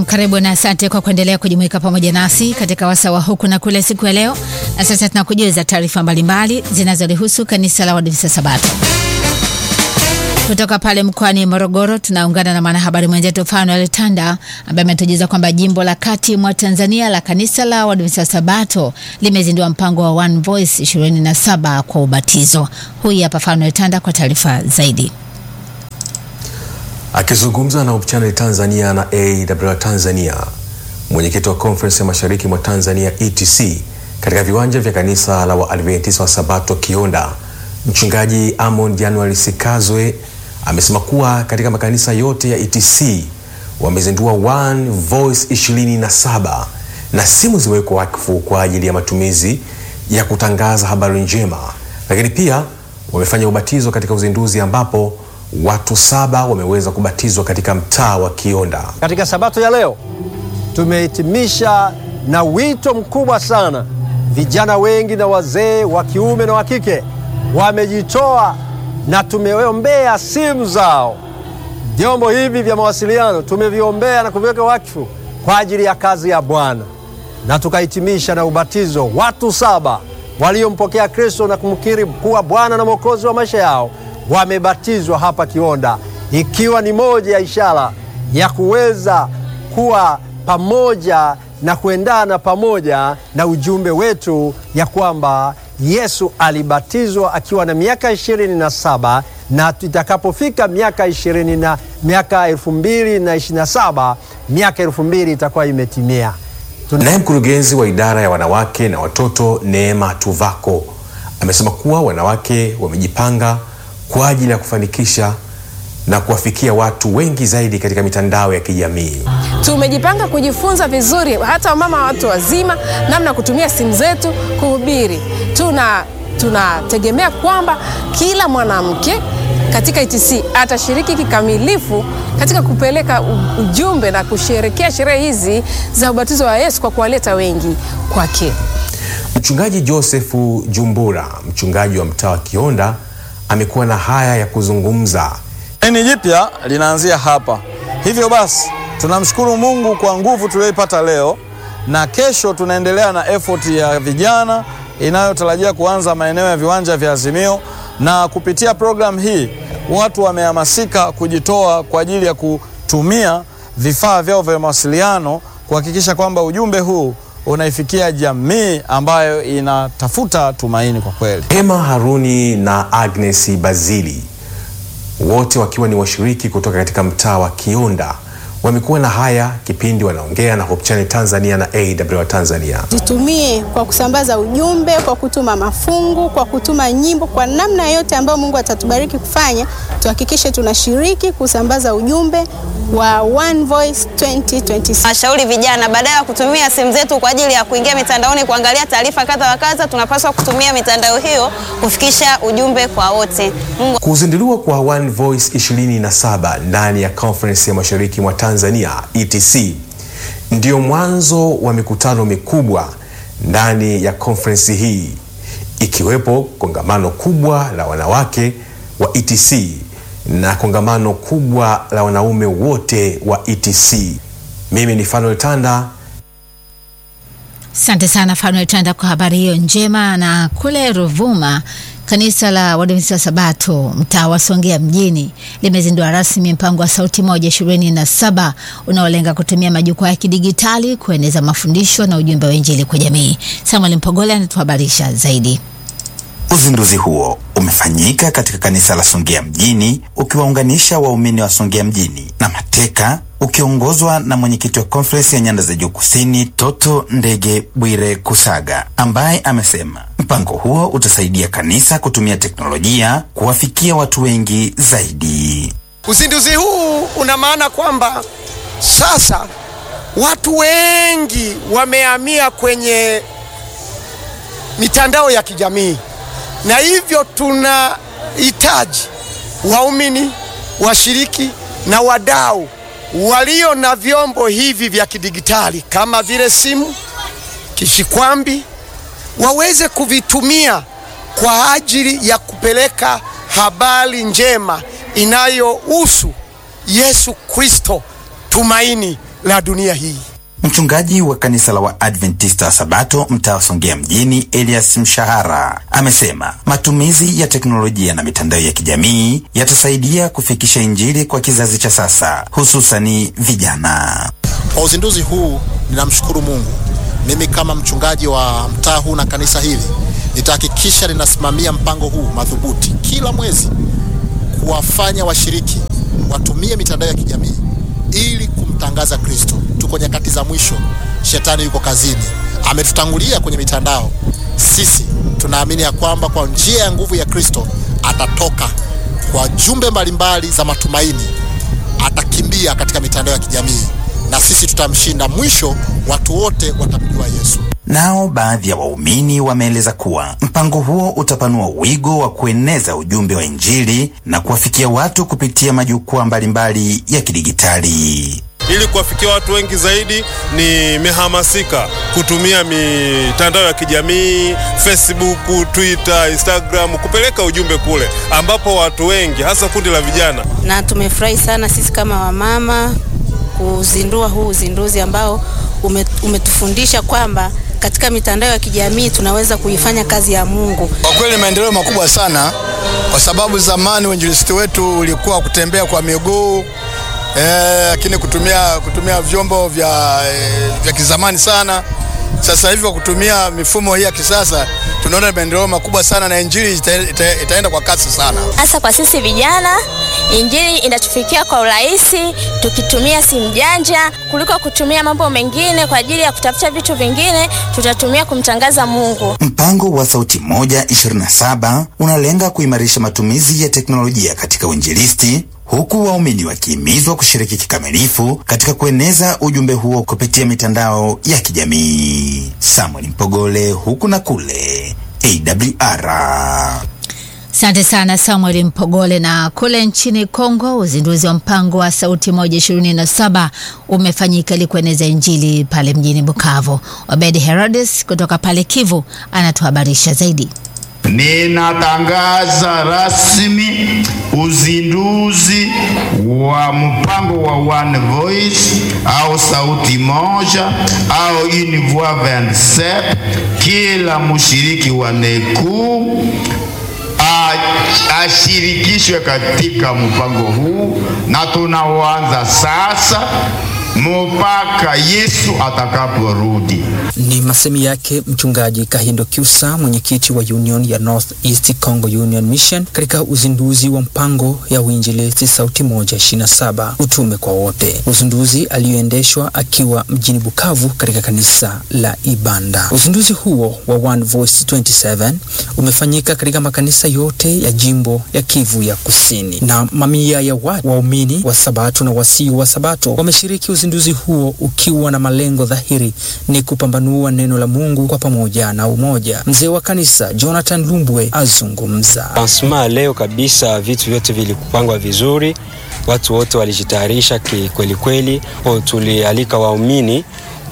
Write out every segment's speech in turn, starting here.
karibu na asante kwa kuendelea kujumuika pamoja nasi katika wasaa wa huku na kule siku ya leo. Na sasa tunakujuza taarifa mbalimbali zinazolihusu kanisa la Waadventista Sabato. Kutoka pale mkoani Morogoro tunaungana na mwanahabari mwenzetu Fanuel Tanda ambaye ametujuza kwamba jimbo la kati mwa Tanzania la kanisa la Waadventista Sabato limezindua mpango wa One Voice 27 kwa ubatizo. Huyu hapa Fanuel Tanda kwa taarifa zaidi. Akizungumza na Hope Channel Tanzania na AWR Tanzania, mwenyekiti wa Conference ya Mashariki mwa Tanzania ETC katika viwanja vya kanisa la Waadventista wa Sabato Kionda, mchungaji Amon January Sikazwe amesema kuwa katika makanisa yote ya ETC wamezindua One Voice 27 na simu ziwekwa wakfu kwa ajili ya matumizi ya kutangaza habari njema, lakini pia wamefanya ubatizo katika uzinduzi ambapo watu saba wameweza kubatizwa katika mtaa wa Kionda. Katika sabato ya leo tumehitimisha na wito mkubwa sana. Vijana wengi na wazee wa kiume na wa kike wamejitoa na tumeombea simu zao. Vyombo hivi vya mawasiliano tumeviombea na kuviweka wakfu kwa ajili ya kazi ya Bwana, na tukahitimisha na ubatizo. Watu saba waliompokea Kristo na kumkiri kuwa Bwana na Mwokozi wa maisha yao wamebatizwa hapa Kionda, ikiwa ni moja ya ishara ya kuweza kuwa pamoja na kuendana pamoja na ujumbe wetu ya kwamba Yesu alibatizwa akiwa na miaka ishirini na saba na itakapofika miaka ishirini na miaka elfu mbili na ishirini na saba miaka elfu mbili itakuwa imetimia. Naye mkurugenzi wa idara ya wanawake na watoto Neema Tuvako amesema kuwa wanawake wamejipanga kwa ajili ya kufanikisha na kuwafikia watu wengi zaidi katika mitandao ya kijamii. Tumejipanga kujifunza vizuri, hata wamama watu wazima, namna kutumia simu zetu kuhubiri. Tuna tunategemea kwamba kila mwanamke katika ETC atashiriki kikamilifu katika kupeleka ujumbe na kusherekea sherehe hizi za ubatizo wa Yesu kwa kuwaleta wengi kwake. Mchungaji Josefu Jumbura, mchungaji wa mtaa wa Kionda, amekuwa na haya ya kuzungumza. Nini jipya linaanzia hapa. Hivyo basi tunamshukuru Mungu kwa nguvu tuliyoipata leo, na kesho tunaendelea na effort ya vijana inayotarajia kuanza maeneo ya viwanja vya Azimio, na kupitia programu hii watu wamehamasika kujitoa kwa ajili ya kutumia vifaa vyao vya mawasiliano kuhakikisha kwamba ujumbe huu unaifikia jamii ambayo inatafuta tumaini kwa kweli. Emma Haruni na Agnes Bazili wote wakiwa ni washiriki kutoka katika mtaa wa Kionda wamekuwa na haya kipindi wanaongea na Hope Channel Tanzania na AWR Tanzania. Zitumie kwa kusambaza ujumbe, kwa kutuma mafungu, kwa kutuma nyimbo, kwa namna yote ambayo Mungu atatubariki kufanya, tuhakikishe tunashiriki kusambaza ujumbe wa One Voice 2026. Nashauri vijana badala ya kutumia simu zetu kwa ajili ya kuingia mitandaoni kuangalia taarifa kadha wa kadha, tunapaswa kutumia mitandao hiyo kufikisha ujumbe kwa wote. Mungu Kuzinduliwa kwa One Voice 27 ndani ya Conference ya Mashariki mwa Tanzania ETC ndio mwanzo wa mikutano mikubwa ndani ya conference hii ikiwepo kongamano kubwa la wanawake wa ETC na kongamano kubwa la wanaume wote wa ETC. Mimi ni Fanuel Tanda. Asante sana Fanuel Tanda kwa habari hiyo njema. Na kule Ruvuma, kanisa la Waadventista Sabato mtaa wa Songea mjini limezindua rasmi mpango wa Sauti Moja ishirini na saba unaolenga kutumia majukwaa ya kidigitali kueneza mafundisho na ujumbe wa Injili kwa jamii. Samuel Mpogole anatuhabarisha zaidi. Uzinduzi huo umefanyika katika kanisa la Songea mjini ukiwaunganisha waumini wa Songea mjini na Mateka ukiongozwa na mwenyekiti wa konferensi ya nyanda za juu kusini Toto Ndege Bwire Kusaga ambaye amesema mpango huo utasaidia kanisa kutumia teknolojia kuwafikia watu wengi zaidi. Uzinduzi huu una maana kwamba sasa watu wengi wamehamia kwenye mitandao ya kijamii, na hivyo tunahitaji waumini, washiriki na wadau walio na vyombo hivi vya kidigitali kama vile simu, kishikwambi waweze kuvitumia kwa ajili ya kupeleka habari njema inayohusu Yesu Kristo, tumaini la dunia hii. Mchungaji wa kanisa la Waadventista wa Sabato mtaa wa Songea mjini Elias Mshahara amesema matumizi ya teknolojia na mitandao ya kijamii yatasaidia kufikisha Injili kwa kizazi cha sasa, hususani vijana. Kwa uzinduzi huu ninamshukuru Mungu. Mimi kama mchungaji wa mtaa huu na kanisa hili nitahakikisha ninasimamia mpango huu madhubuti kila mwezi, kuwafanya washiriki watumie mitandao ya kijamii ili kumtangaza Kristo. Tuko nyakati za mwisho, shetani yuko kazini, ametutangulia kwenye mitandao. Sisi tunaamini ya kwamba kwa njia ya nguvu ya Kristo atatoka kwa jumbe mbalimbali za matumaini, atakimbia katika mitandao ya kijamii na sisi tutamshinda. Mwisho watu wote watamjua Yesu. Nao baadhi ya waumini wameeleza kuwa mpango huo utapanua wigo wa kueneza ujumbe wa Injili na kuwafikia watu kupitia majukwaa mbalimbali ya kidigitali. Ili kuwafikia watu wengi zaidi, nimehamasika kutumia mitandao ya kijamii Facebook, Twitter, Instagram kupeleka ujumbe kule ambapo watu wengi hasa kundi la vijana. Na tumefurahi sana sisi kama wamama kuzindua huu uzinduzi ambao ume, umetufundisha kwamba katika mitandao ya kijamii tunaweza kuifanya kazi ya Mungu. Kwa kweli maendeleo makubwa sana, kwa sababu zamani uinjilisti wetu ulikuwa kutembea kwa miguu lakini eh, kutumia, kutumia vyombo vya, eh, vya kizamani sana. Sasa hivi kwa kutumia mifumo hii ya kisasa tunaona maendeleo makubwa sana na injili ita, ita, itaenda kwa kasi sana. Hasa kwa sisi vijana, injili inatufikia kwa urahisi tukitumia simu janja kuliko kutumia mambo mengine kwa ajili ya kutafuta vitu vingine, tutatumia kumtangaza Mungu. Mpango wa Sauti Moja 27 unalenga kuimarisha matumizi ya teknolojia katika uinjilisti huku waumini wakihimizwa kushiriki kikamilifu katika kueneza ujumbe huo kupitia mitandao ya kijamii. Samuel Mpogole, huku na kule AWR. Asante sana Samuel Mpogole. Na kule nchini Kongo, uzinduzi wa mpango wa Sauti Moja ishirini na saba umefanyika ili kueneza Injili pale mjini Bukavu. Obedi Herodes kutoka pale Kivu anatuhabarisha zaidi. Ninatangaza rasmi uzinduzi wa mpango wa One Voice au sauti moja au une voix 27. Kila mshiriki wa NECU ashirikishwe katika mpango huu, na tunaoanza sasa mpaka Yesu atakaporudi. Ni masemi yake mchungaji Kahindo Kyusa, mwenyekiti wa Union ya North East Congo Union Mission, katika uzinduzi wa mpango ya uinjilisti sauti moja 27 utume kwa wote, uzinduzi aliyoendeshwa akiwa mjini Bukavu katika kanisa la Ibanda. Uzinduzi huo wa One Voice 27 umefanyika katika makanisa yote ya jimbo ya Kivu ya Kusini, na mamia ya watu waumini wa Sabato na wasio wa Sabato wameshiriki uzinduzi huo ukiwa na malengo dhahiri ni kupambanua neno la Mungu kwa pamoja na umoja. Mzee wa kanisa Jonathan Lumbwe azungumza. Lansma leo kabisa, vitu vyote vilikupangwa vizuri, watu wote walijitayarisha kweli kweli. Tulialika waumini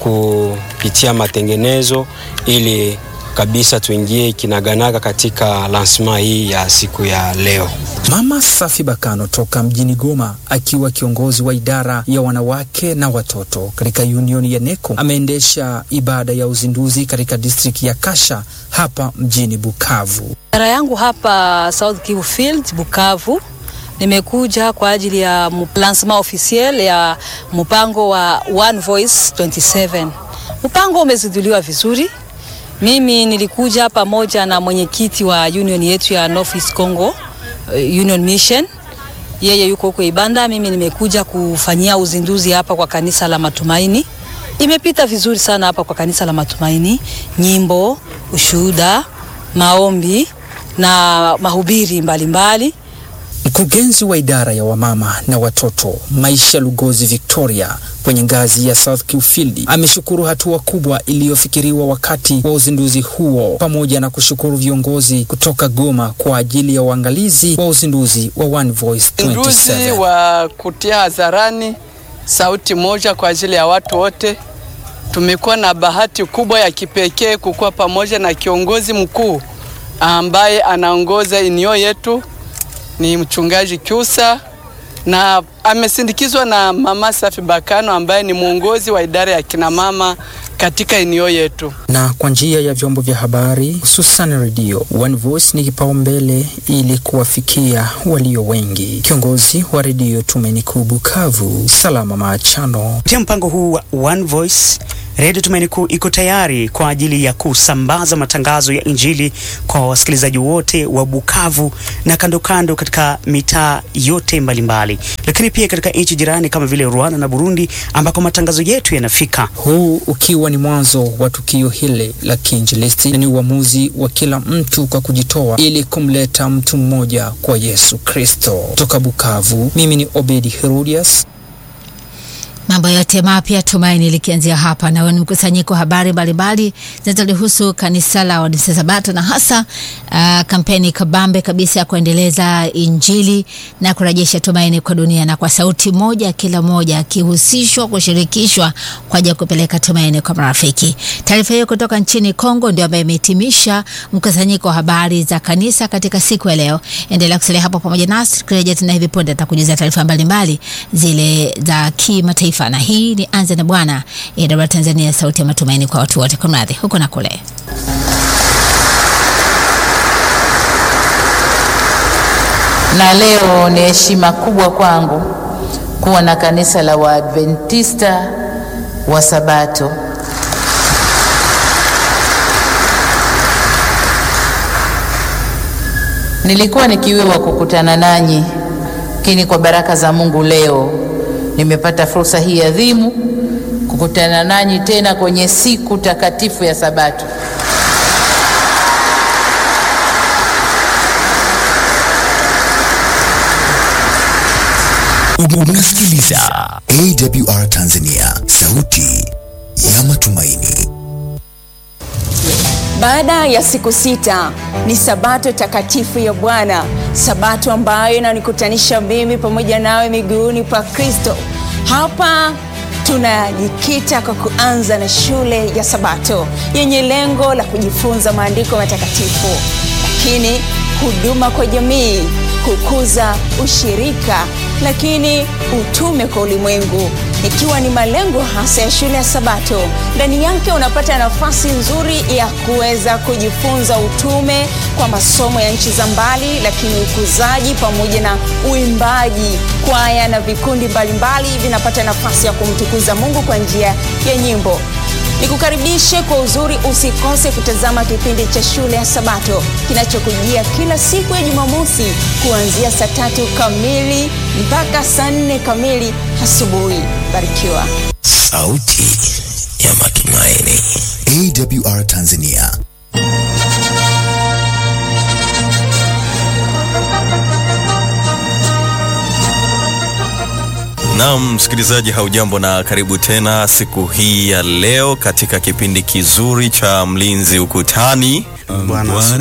kupitia matengenezo ili kabisa tuingie kinaganaga katika lansma hii ya siku ya leo. Mama Safi Bakano toka mjini Goma akiwa kiongozi wa idara ya wanawake na watoto katika Union ya NECO ameendesha ibada ya uzinduzi katika district ya Kasha hapa mjini Bukavu. Idara yangu hapa South Kivu Field Bukavu nimekuja kwa ajili ya lancement officiel ya mpango wa One Voice 27. Mpango umezinduliwa vizuri. Mimi nilikuja pamoja na mwenyekiti wa union yetu ya North East Congo Union Mission, yeye yuko huko Ibanda. Mimi nimekuja kufanyia uzinduzi hapa kwa kanisa la Matumaini. Imepita vizuri sana hapa kwa kanisa la Matumaini, nyimbo, ushuhuda, maombi na mahubiri mbalimbali. Mkurugenzi wa idara ya wamama na watoto Maisha Lugozi Victoria kwenye ngazi ya South Kiufield ameshukuru hatua kubwa iliyofikiriwa wakati wa uzinduzi huo, pamoja na kushukuru viongozi kutoka Goma kwa ajili ya uangalizi wa uzinduzi wa One Voice 27. Uzinduzi wa kutia hadharani sauti moja kwa ajili ya watu wote. Tumekuwa na bahati kubwa ya kipekee kukuwa pamoja na kiongozi mkuu ambaye anaongoza inio yetu ni mchungaji Kyusa na amesindikizwa na Mama Safi Bakano ambaye ni mwongozi wa idara ya kinamama katika eneo yetu. na kwa njia ya vyombo vya habari hususan redio. One Voice ni kipaumbele ili kuwafikia walio wengi. Kiongozi wa redio Tumaini Kuu Bukavu, Salama Maachano. Kupitia mpango huu wa One Voice, Redio Tumaini Kuu iko tayari kwa ajili ya kusambaza matangazo ya Injili kwa wasikilizaji wote wa Bukavu na kando kando katika mitaa yote mbalimbali mbali. Lakini pia katika nchi jirani kama vile Rwanda na Burundi ambako matangazo yetu yanafika. Huu ukiwa ni mwanzo wa tukio hili la kiinjilisti na ni uamuzi wa kila mtu kwa kujitoa ili kumleta mtu mmoja kwa Yesu Kristo. Toka Bukavu, mimi ni Obedi Herodias. Mambo yote mapya Tumaini likianzia hapa, na ni mkusanyiko wa habari mbalimbali zinazolihusu kanisa la Waadventista Sabato na hasa uh, kampeni kabambe kabisa ya kuendeleza Injili na kurejesha tumaini kwa dunia, na kwa sauti moja, kila moja akihusishwa, kushirikishwa kwa ajili ya kupeleka tumaini kwa marafiki. Taarifa hiyo kutoka nchini Kongo ndio ambayo imehitimisha mkusanyiko wa habari za kanisa katika siku ya leo. Endelea kusalia hapo pamoja nasi, tukirejea tena hivi punde atakujuza taarifa mbalimbali zile za kimataifa na hii ni Anza na Bwana ya Tanzania, sauti ya matumaini kwa watu wote, kumradhi huko na kule. Na leo ni heshima kubwa kwangu kuwa na kanisa la Waadventista wa Sabato Nilikuwa nikiwiwa kukutana nanyi, lakini kwa baraka za Mungu leo nimepata fursa hii adhimu kukutana nanyi tena kwenye siku takatifu ya Sabato. Unasikiliza AWR Tanzania, sauti ya matumaini. Baada ya siku sita ni sabato takatifu ya Bwana, sabato ambayo inanikutanisha mimi pamoja nawe miguuni pa Kristo. Hapa tunajikita kwa kuanza na shule ya Sabato yenye lengo la kujifunza maandiko matakatifu, lakini huduma kwa jamii, kukuza ushirika, lakini utume kwa ulimwengu ikiwa ni malengo hasa ya shule ya Sabato. Ndani yake unapata nafasi nzuri ya kuweza kujifunza utume kwa masomo ya nchi za mbali, lakini ukuzaji pamoja na uimbaji. Kwaya na vikundi mbalimbali vinapata nafasi ya kumtukuza Mungu kwa njia ya nyimbo. Nikukaribishe kwa uzuri, usikose kutazama kipindi cha shule ya Sabato kinachokujia kila siku ya Jumamosi kuanzia saa tatu kamili mpaka saa nne kamili asubuhi. Barikiwa. Sauti ya matumaini. AWR Tanzania. Naam, msikilizaji, haujambo na karibu tena siku hii ya leo katika kipindi kizuri cha Mlinzi Ukutani. Bwana